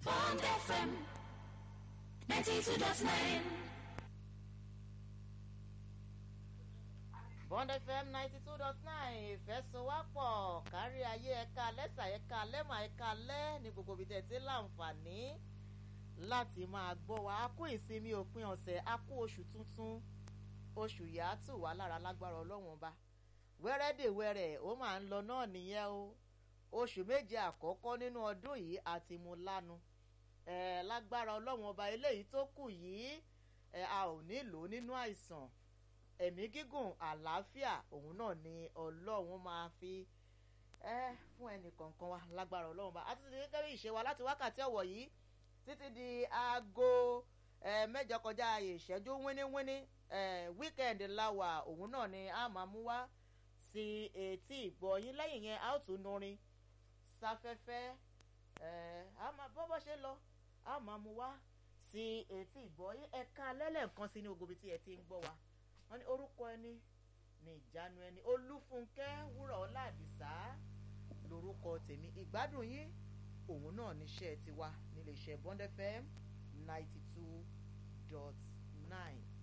Bond FM 92.9. Bond FM ninety two dot nine ìfẹ́sowápọ̀ kárí ayé ẹ̀ka lẹ́sà ẹ̀ka lẹ́mà ẹ̀ka lẹ́ ní gbogbo ibi tẹ̀ tí láǹfààní láti máa gbọ́ wa a kú ìsinmi òpin ọ̀sẹ̀ a kú oṣù tuntun oṣù yàtù wà lára lágbára ọlọ́wọ́n ọba wẹ́rẹ́dẹ̀wẹ́rẹ́ ó máa ń lọ náà nìyẹn o oṣù méje àkọ́kọ́ nínú ọdún yìí àti mú lánu ẹ̀ lágbára ọlọ́wọ́n ọba eléyìí tó kù yìí ẹ̀ a ò nílò nínú àìsàn ẹ̀mí gígùn àlàáfíà òun náà ni ọlọ́run máa fi ẹ́ fún ẹnì kọ̀ọ̀kan wa lágbára ọlọ́run bá a ti ti gẹ́gẹ́ bí ìṣe wa láti wákàtí ọ̀wọ̀ yìí títí di aago mẹ́jọ kọjá ìṣẹ́jú wíníwíní wíkẹ́ndì láwà òun náà ni a máa mú wá sí etí ìgbọ̀yìn lẹ́yìn yẹn a ó tún nurin sáfẹ́fẹ́ bọ́bọ́ ṣe lọ a máa mú wá sí etí ìgbọ̀yìn ẹ̀ka lẹ́lẹ́ǹkan sí ní ogobi tí ẹ ti ń gbọ́ wa wọ́n ní orúkọ ẹni ní ìjánu ẹni olúfúnkẹ́ wúrọ̀ ọ̀làdìsá lórúkọ tèmi ìgbádùn yín òun náà níṣẹ́ tiwa nílé iṣẹ́ bond fm ninety two dot nine